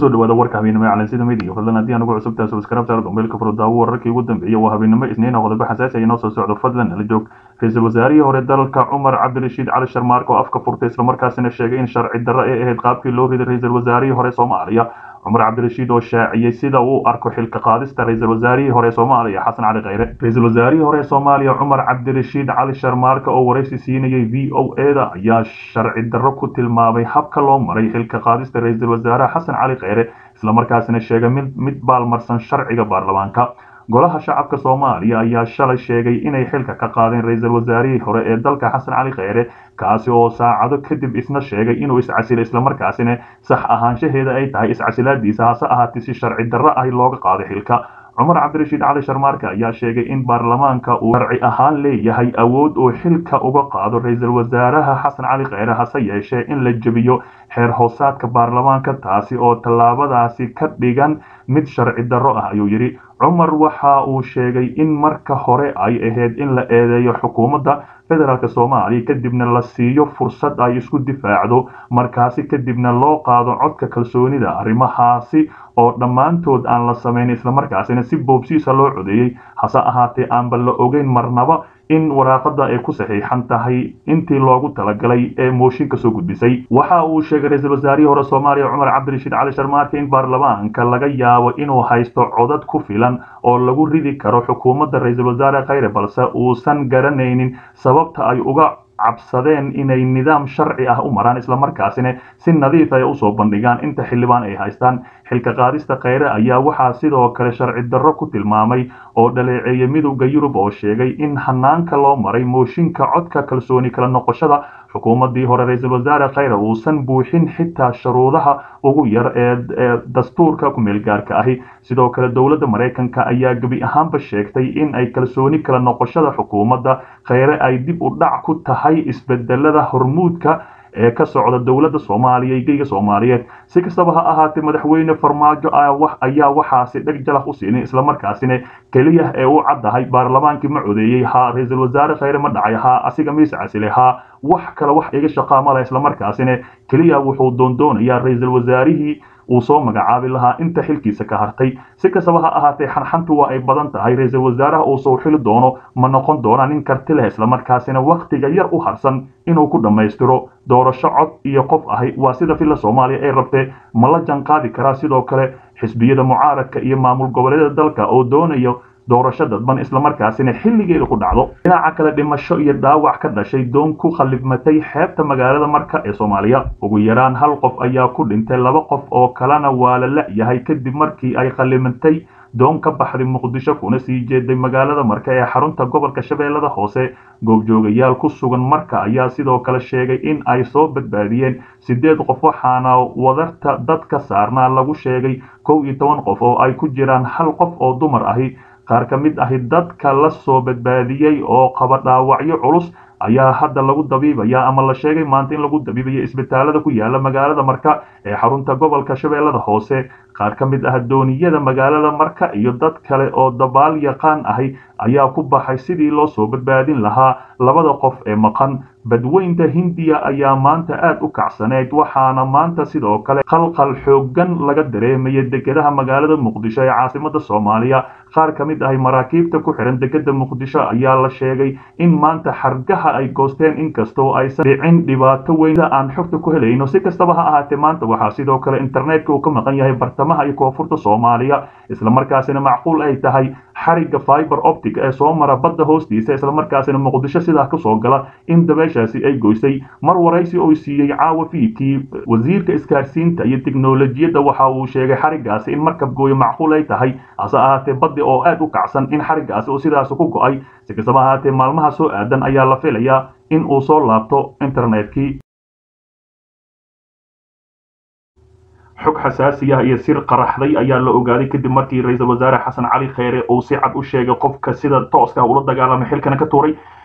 kusoo dhawaada warka habeenimo ee calansida midiga fadlan haddii aan ugu cusubtahay subscribe saar gombeelka furdaawo wararkii ugu dambeeyay waa habeenimo isniin qodobo xasaasi ay inoo soo socdo fadlan nala joog ra-iisul wasaarihii hore dalka cumar cabdirashiid cali sharmaark oo afka furtay islamarkaasina sheegay in sharci darro ay ahayd qaabkii loo riday ra-iisul wasaarihii hore soomaaliya cumar cabdirashiid oo shaaciyey sida uu arko xilka qaadista ra-iisul wasaarihii hore soomaaliya xasan cali khayre ra-iisul wasaarihii hore soomaaliya cumar cabdirashiid cali sharmaarka oo waraysi siinayay v o eda ayaa sharci darro ku tilmaamay habka loo maray xilka qaadista ra-iisul wasaaraha xasan cali khayre islamarkaasina sheegay mid mid baalmarsan sharciga baarlamaanka golaha shacabka soomaaliya ayaa shalay sheegay inay xilka ka qaadeen ra-iisul wasaarihii hore ee dalka xasan cali khayre kaasi oo saacado kadib isna sheegay inuu iscasilay islamarkaasina sax ahaanshaheeda ay tahay iscasilaadiisa hase ahaatee si sharci darro ah looga qaaday xilka cumar cabdirashiid cali sharmaarka ayaa sheegay in baarlamaanka uu sharci ahaan leeyahay awood uu xilka uga qaado ra-iisul wasaaraha xasan cali khayre hase yeeshee in la jebiyo xeer hoosaadka baarlamaanka taasi oo tallaabadaasi ka dhigan mid sharci darro ah ayuu yidhi cumar waxa uu sheegay in marka hore ay ahayd in la eedeeyo xukuumadda federaalk soomaaliya kadibna la siiyo fursad ay isku difaacdo markaasi kadibna loo qaado codka kalsoonida arrimahaasi oo dhammaantood aan la samayn islamarkaasina si boobsiisa loo codeeyey hase ahaatee aanba la ogeyn marnaba in waraaqada ay ku saxiixan tahay intii loogu talagalay ee mooshinka soo gudbisay waxa uu sheegay ra-iisul wasaarihii hore soomaaliya cumar cabdirashiid cali sharmaarka in baarlamaanka laga yaabo inuu haysto codad ku filan oo lagu ridi karo xukuumadda ra-iisul wasaare khayre balse uusan garanaynin sababta ay uga cabsadeen inay nidaam sharci ah u maraan islamarkaasina si nadiif ay usoo bandhigaan inta xildhibaan ay haystaan xilka qaadista khayre ayaa waxaa sidoo kale sharci darro ku tilmaamay oo dhaleeceeyay midowda yurub oo sheegay in hanaanka loo maray mooshinka codka kalsooni kala noqoshada xukuumaddii hore ra-iisul wasaare khayre uusan buuxin xitaa shuruudaha ugu yar ee dastuurka ku-meelgaarka ahi sidoo kale dowladda maraykanka ayaa gebi ahaanba sheegtay in ay kalsooni kala noqoshada xukuumadda khayre ay dib u dhac ku tahay isbedelada hormuudka ee ka socda dowladda soomaaliya iyo geyga soomaaliyeed si kastaba ha ahaatee madaxweyne farmaajo ayaa waxaasi dheg jalaq u siinin islamarkaasina keliya ee u caddahay baarlamaankii ma codeeyey haa ra-iisul wasaare khayre ma dhacay haa asiga miise casile haa wax kale wax iga shaqaamala islamarkaasina keliya wuxuu doondoonayaa ra-iisul wasaarihii uu soo magacaabi lahaa inta xilkiisa ka hartay si kastaba ha ahaatee xanxantu waa ay badan tahay ra-iisul wasaaraha uu soo xili doono ma noqon doona nin karti leh islamarkaasina wakhtiga yar u harsan inuu ku dhammaystiro doorasho cod iyo qof ahi waa sida filla soomaaliya ay rabtee ma la janqaadi karaa sidoo kale xisbiyada mucaaradka iyo maamul goboleedyada dalka oo doonayo doorasho dadban islamarkaasina xilligeeda ku dhacdo dhinaca kale dhimasho iyo dhaawac ka dhashay doon ku khallifmatay xeebta magaalada marka ee soomaaliya ugu yaraan hal qof ayaa ku dhintay laba qof oo kalena waa la la-yahay kadib markii ay khallimatay doon ka baxday muqdisho kuna sii jeeday magaalada marka ee xarunta gobolka shabeellada hoose goobjoogayaal ku sugan marka ayaa sidoo kale sheegay in ay soo badbaadiyeen siddeed qof waxaana wadarta dadka saarnaa lagu sheegay kow iyo toban qof oo ay ku jiraan hal qof oo dumar ahi qaar ka mid ahi dadka la soo badbaadiyey oo qaba dhaawacyo culus ayaa hadda lagu dabiibaya ama la sheegay maanta in lagu dabiibayo isbitaalada ku yaala magaalada marka ee xarunta gobolka shabeellada hoose qaar ka mid ah dooniyada magaalada marka iyo dad kale oo dabaal yaqaan ahi ayaa ku baxay sidii loo soo badbaadin lahaa labada qof ee maqan badweynta hindiya ayaa maanta aad u kacsaneyd waxaana maanta sidoo kale qalqal xooggan laga dareemaya dekedaha magaalada muqdisho ee caasimada soomaaliya qaar ka mid ahi maraakiibta ku xihan dekeda muqdisho ayaa la sheegay in maanta xargaha ay goosteen inkastoo aysan dhicin dhibaato weyn aan xogta ku helayno si kastaba ha ahaatee maanta waxaa sidoo kale internetka uu ka maqan yahay bartamaha iyo koonfurta soomaaliya islamarkaasina macquul ay tahay xariga fiber optic ee soo mara badda hoostiisa islamarkaasina muqdisho sidaa kasoo gala in dabeeshaasi ay goysay mar waraysi oo siiyey caawa fiidkii wasiirka isgaarsiinta iyo tiknolojiyadda waxa uu sheegay xarigaasi in markab gooyo macquul ay tahay hase ahaatee baddi oo aad u kacsan in xarigaasi uu sidaas ku go-ay si kastaba ahaatee maalmaha soo aadan ayaa la filayaa in uu soo laabto internetkii xog xasaasi ah iyo sir qaraxday ayaa la ogaaday kadib markii ra-iisul wasaare xasan cali kheyre uu si cad u sheegay qofka sida tooska ula dagaalamay xilkana ka tuuray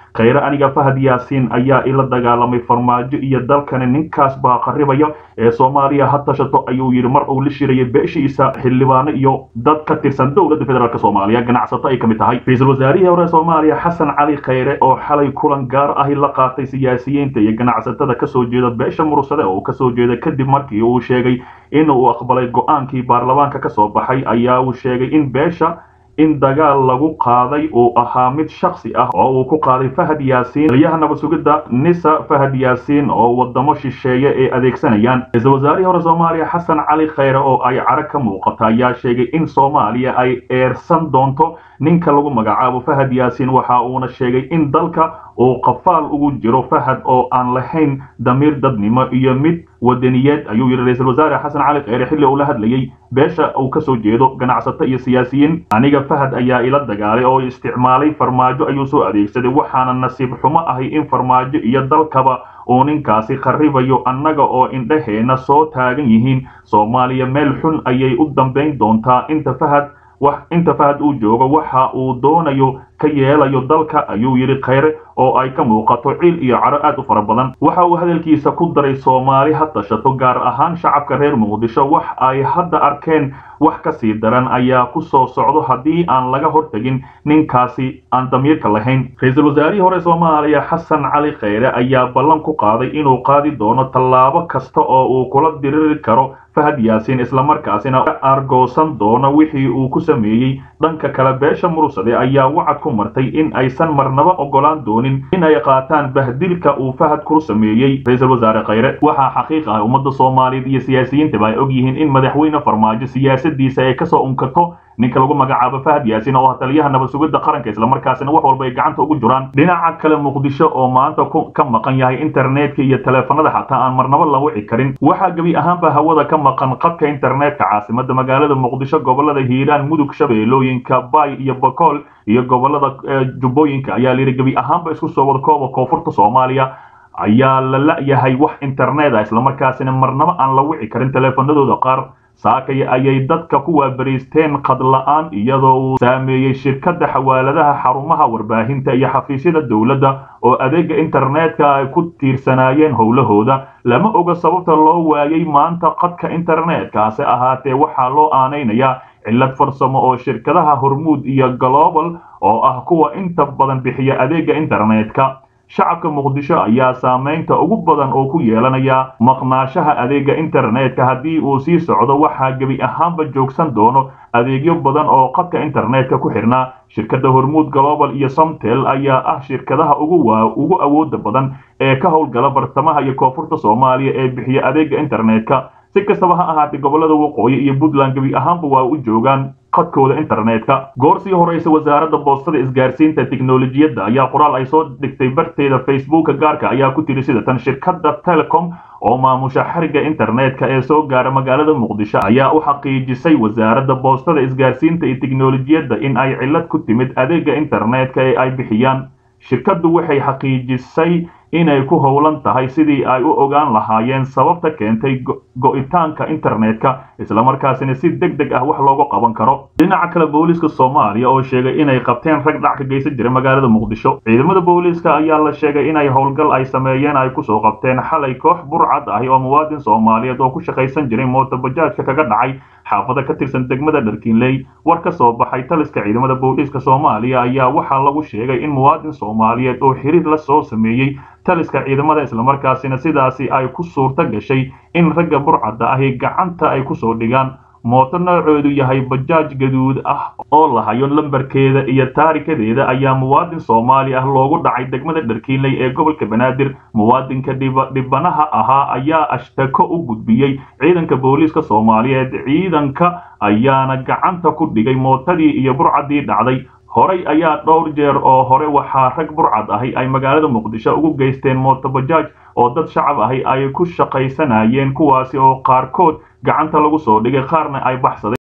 khayre aniga fahad yaasiin ayaa ila dagaalamay farmaajo iyo dalkani ninkaas baa qaribaya ee soomaaliya ha tashato ayuu yidhi mar uu la shirayay beeshiisa xildhibaano iyo dad ka tirsan dowladda federaalk soomaaliya ganacsato ay ka mid tahay ra-iisul wasaarihii hore soomaaliya xasan cali khayre oo xalay kulan gaar ahi la qaatay siyaasiyiinta iyo ganacsatada kasoo jeeda beesha mursade oo kasoo jeeda kadib markii uu sheegay in uu aqbalay go-aankii baarlamaanka kasoo baxay ayaa uu sheegay in beesha in dagaal lagu qaaday uu ahaa mid shaksi ah oo uu ku qaaday fahad yaasiin taliyaha nabad sugidda nisa fahad yaasiin oo wadamo shisheeye ay adeegsanayaan ra-iisul wasaarihii hore soomaaliya xasan cali khayre oo ay carag ka muuqata ayaa sheegay in soomaaliya ay eersan doonto ninka lagu magacaabo fahad yaasiin waxa uuna sheegay in dalka uu qafaal ugu jiro fahad oo aan lahayn damiir dadnimo iyo mid wadaniyeed ayuu yidhi ra-iisul wasaare xasan cali kheyre xilli uu la hadlayey beesha uu kasoo jeedo ganacsato iyo siyaasiyiin aniga fahad ayaa ila dagaalay oo isticmaalay farmaajo ayuu soo adeegsaday waxaana nasiib xumo ahay in farmaajo iyo dalkaba uu ninkaasi kharibayo annaga oo indhaheena soo taagan yihiin soomaaliya meel xun ayay u dambayn doontaa inta fahad wax inta fahad uu joogo waxa uu doonayo ka yeelayo dalka ayuu yidhi khayre oo ay ka muuqato ciil iyo caro aad u fara badan waxa uu hadalkiisa ku daray soomaali ha tashato gaar ahaan shacabka reer muqdisho wax ay hadda arkeen wax ka sii daran ayaa ku soo socdo haddii aan laga hortegin ninkaasi aan damiirka lahayn ra-iisul wasaarihii hore soomaaliya xasan cali kheyre ayaa ballan ku qaaday inuu qaadi doono tallaabo kasta oo uu kula diriri karo fahad yaasiin islamarkaasina argoosan doono wixii uu ku sameeyey dhanka kale beesha mursade ayaa wacad ku martay in aysan marnaba ogolaan doonin in ay qaataan bahdilka uu fahad ku sameeyey ra-iisul wasaare kheyre waxaa xaqiiq ah ummadda soomaaliyeed iyo siyaasiyiintaba ay og yihiin in madaxweyne farmaajo siyaasadiisa ay kasoo unkato ninka lagu magacaabo fahad yaasiin oo ah taliyaha nabad sugidda qaranka islamarkaasina wax walba ay gacanta ugu jiraan dhinaca kale muqdisho oo maanta ka maqan yahay internetka iyo taleefanada xataa aan marnaba la wici karin waxaa gebi ahaanba hawada ka maqan qadka internetka caasimada magaalada muqdisho gobolada hiiraan mudug shabeellooyinka bay iyo bakool iyo gobolada jubbooyinka ayaa layidhi gebi ahaanba isku soo wada kooba koonfurta soomaaliya ayaa la la-yahay wax internet ah islamarkaasina marnaba aan la wici karin taleefanadooda qaar saakay ayay dadka ku waabariisteen qad la-aan iyadoo uu saameeyey shirkadda xawaaladaha xarumaha warbaahinta iyo xafiisyada dowladda oo adeega internetka ay ku tiirsanaayeen howlahooda lama oga sababta loo waayay maanta qadka internetka-ase ahaatee waxaa loo aanaynayaa cillad farsamo oo shirkadaha hormuud iyo global oo ah kuwa inta badan bixiya adeega internetka shacabka muqdisho ayaa saamaynta ugu badan oo ku yeelanaya maqnaashaha adeega internetka haddii uu sii socdo waxaa gebi ahaanba joogsan doono adeegyo badan oo qadka internetka ku xirnaa shirkadda hormuud global iyo somtel ayaa ah shirkadaha ugu awooda badan ee ka howlgala bartamaha iyo koonfurta soomaaliya ee bixiya adeega internetka si kastaba ha ahaatee gobolada waqooyi iyo puntland gebi ahaanba waa u joogaan qadkooda internetka goor sii horeysa wasaaradda boostada isgaarsiinta tiknolojiyadda ayaa qoraal ay soo dhigtay barteeda facebooka gaarka ayaa ku tiri sida tan shirkadda telecom oo maamusha xariga internetka ee soo gaara magaalada muqdisho ayaa u xaqiijisay wasaaradda boostada isgaarsiinta iyo tiknolojiyadda in ay cillad ku timid adeega internetka ee ay bixiyaan shirkaddu waxay xaqiijisay inay ku howlan tahay sidii ay u ogaan lahaayeen sababta keentay go-itaanka internetka islamarkaasina si deg deg ah wax looga qaban karo dhinaca kale booliiska soomaaliya oo sheegay inay qabteen rag dhac ka geysan jira magaalada muqdisho ciidamada booliiska ayaa la sheegay inay howlgal ay sameeyeen ay kusoo qabteen xalay koox burcad ahi oo muwaadin soomaaliyeed oo ku shaqaysan jiray mootobajaajka kaga dhacay xaafada ka tirsan degmada dharkiinley war ka soo baxay taliska ciidamada booliiska soomaaliya ayaa waxaa lagu sheegay in muwaadin soomaaliyeed oo xiriir la soo sameeyey taliska ciidamada islamarkaasina sidaasi ay ku suurta gashay in ragga burcadda ahi gacanta ay kusoo dhigaan mooto noocoodu yahay bajaaj gaduud ah oo lahayo lambarkeeda iyo taarikadeeda ayaa muwaadin soomaali ah loogu dhacay degmada dharkiinley ee gobolka banaadir muwaadinka dhibanaha ahaa ayaa ashtako u gudbiyey ciidanka booliiska soomaaliyeed ciidanka ayaana gacanta ku dhigay mootadii iyo burcaddii dhacday horay ayaa dhowr jeer oo hore waxaa rag burcad ahi ay magaalada muqdisho ugu geysteen mootobajaaj oo dad shacab ahi ay ku shaqaysanayeen kuwaasi oo qaarkood gacanta lagu soo dhigay qaarna ay baxsadeen